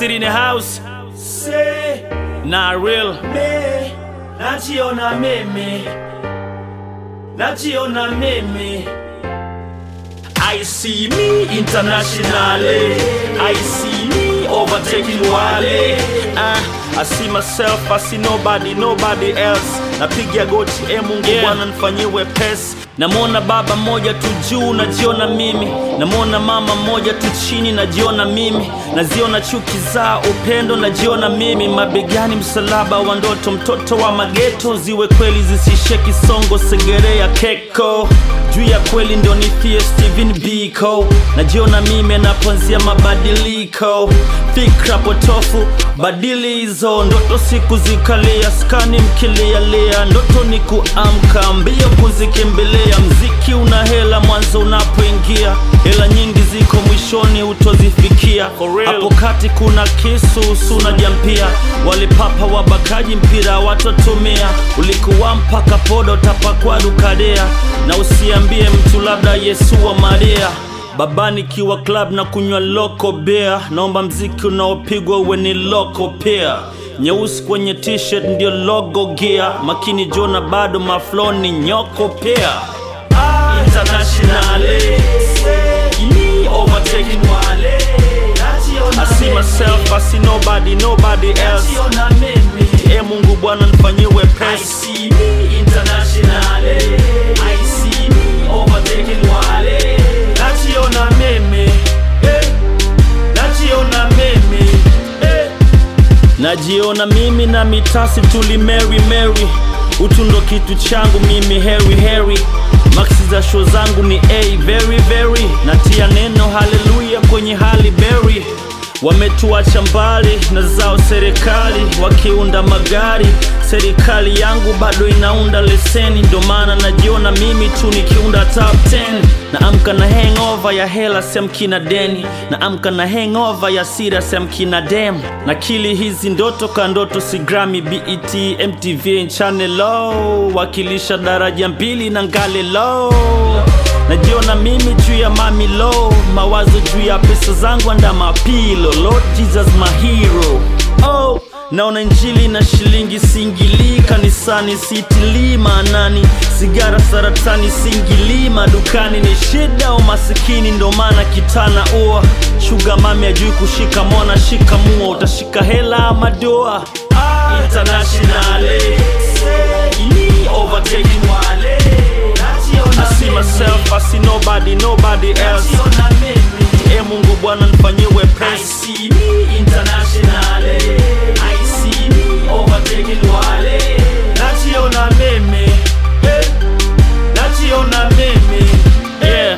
City in the house. Say Not real. me, najiona mimi, najiona mimi. I see me internationally, I see me overtaking Wale. Uh, I see myself, I see nobody, nobody else. Napiga goti, e Mungu Yeah. Bwana nifanyie wepesi. Namwona baba mmoja tu juu, najiona mimi. Namwona mama mmoja tu chini, najiona mimi. Naziona chuki za upendo, najiona mimi. Mabegani msalaba wa ndoto, mtoto wa mageto, ziwe kweli zisishe kisongo, segerea keko juu ya kweli ndio nifie Steven Biko, najiona mimi naponzia mabadiliko, fikra potofu badili hizo ndoto, siku zikalia skani mkilialia, ndoto ni kuamka mbio kuzikimbilia, mziki una hela mwanzo unapoingia, hela nyingi ziko mwishoni utozifikia, hapo kati kuna kisu suna jampia, walipapa wabakaji mpira watotumia, ulikuwa mpaka podo tapakwa dukadea na usiambie mtu labda Yesu wa Maria baba nikiwa club na kunywa loko beer naomba mziki unaopigwa uwe ni loko pia nyeusi kwenye t-shirt ndio logo gear makini jona bado maflo ni nyoko pia internationally Me overtaking Wale. Najiona I see mimi, myself I see nobody nobody else najiona mimi. e Mungu Bwana nifanyie I wepesi see me internationally. I see me overtaking Wale. Najiona mimi, eh. Najiona mimi, eh. najiona mimi na mitasi tuli Mary Mary utu ndo kitu changu mimi Harry Harry maksi za show zangu ni a very very natia neno haleluya kwenye hali berry wametuacha mbali na zao serikali wakiunda magari serikali yangu bado inaunda leseni ndo maana najiona mimi tu nikiunda top 10 naamka na hangover ya hela semkina deni naamka na hangover ya sira semkina dem na kili hizi ndoto ka ndoto si Grammy BET MTV channel low wakilisha daraja mbili na ngale low najiona mimi juu ya mami low mawazo juu ya pesa zangu anda mapilo Lord Jesus my hero oh naona injili na shilingi singili kanisani sitilii maanani sigara saratani singili madukani ni shida umasikini ndo maana kitana ua shuga mami ajui kushika mona shika mua utashika hela ama doa internationally. Me overtaking Wale. Najiona I see mimi, myself, I see nobody, nobody else. najiona mimi. E Mungu Bwana nifanyie I wepesi. see me internationally. I see me overtaking Wale. Najiona mimi, eh. Najiona mimi, Yeah.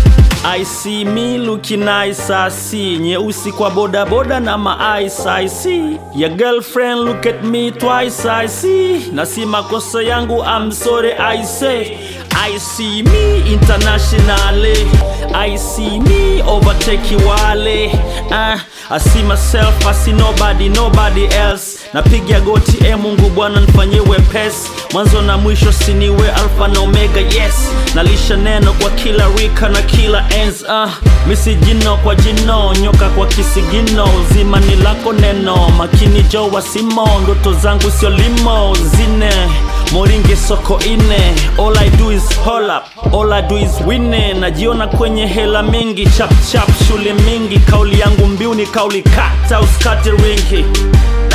I see me looking nice, I see nyeusi kwa boda boda na ma ice, I see your girlfriend look at me twice, I see na si makosa yangu, I'm sorry, I say I see me internationally, I see me overtake wale uh, I see myself, I see nobody, nobody else napiga goti, e Mungu Bwana nifanyie wepesi, mwanzo na mwisho siniwe alfa na omega, yes nalisha neno kwa kila rika na kila ens uh, misi jino kwa jino nyoka kwa kisigino zima ni lako neno makini jo wasimo ndoto zangu sio limo zine moringe soko ine all I do is hold up all I do is wine najiona kwenye hela mingi chap chap shule mingi kauli yangu mbiu ni kauli kata uskate ringi